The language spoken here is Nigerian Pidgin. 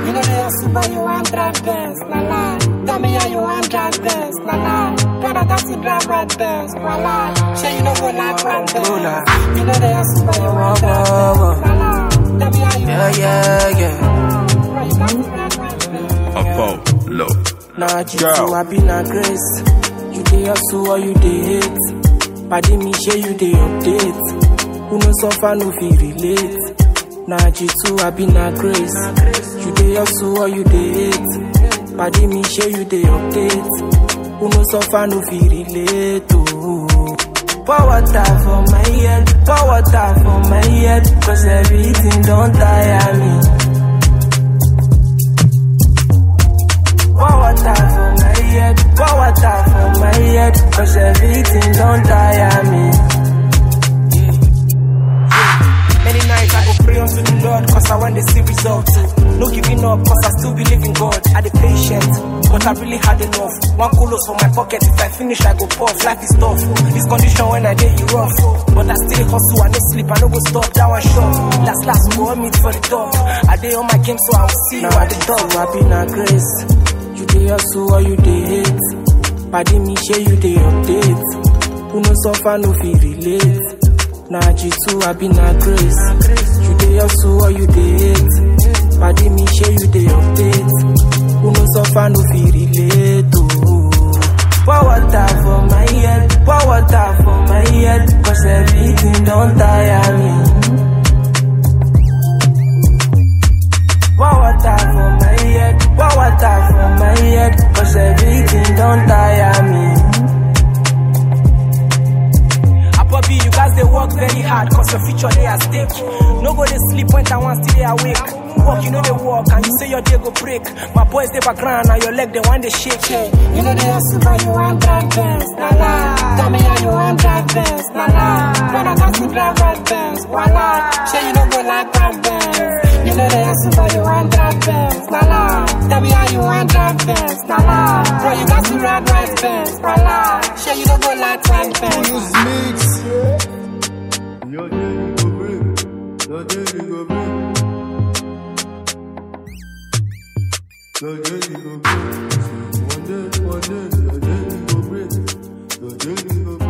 You know they hustle, but you want drive Benz, la la. Tell me how you want drive Benz, la la. Brother, that's you drive red Benz, voila. Say you don't go like red Benz. You know they hustle, but you want drive Benz, la la. Tell me how you Yeah, want yeah, yeah. Bro, you got to drive red Benz. Apollo. Nah, you Girl. too, I be na grace. You dey hustle or you dey hate. Padi me share you dey update. Who no suffer no fit relate. Nah, you too, I be na grace. You dey hustle or you dey hate. Padi me share you dey update. Who no suffer no fit relate. Oh. Pour water for my head, pour water for my head, cause everything don't tire me. Pour water for my head, pour water for my head, cause everything don't tire me. Many nights I go pray unto the Lord, cause I want to see results. No giving up, cause I still believe in God. I the patient, but I really had enough. One kulos for my pocket, if I finish, I go puff. Life is tough. This condition when I get you rough. But I still hustle, I no sleep, I no go stop. That one shot. Last, last, go on meet for the top. I dey on my game, so I will see you at the top. I be na grace. You dey hustle or you dey hate. Padi me share you dey update. Who no suffer no fit relate. Na G2 I be na grace. You dey hustle or you dey hate. Padi me share you dey update. Who no suffer no fit relate. Oh. Pour water for my head, pour water for my head, cause everything don't tire me. Pour water for my head, pour water for my head, cause everything don't tire me. Abobi, you guys they work very hard, cause your future they at stake. No go they sleep when I want still they awake. Work, you know they walk, and you say your day go break. My boys they background, and your leg they want they shake. You know they hustle, but you want drive Benz, la la. Tell me how you want drive Benz, la la. Brother, that's you drive red Benz, voila. Say you don't go like red Benz. You know they hustle, but you want drive Benz, la la. Tell me how you want drive Benz, la la. Bro, you got to drive red Benz, voila. Say you don't go like red Benz. Use mix. Your day you go break. Your day you go break. Your day you go break. One day, one day, your day you go break. Your day you go break.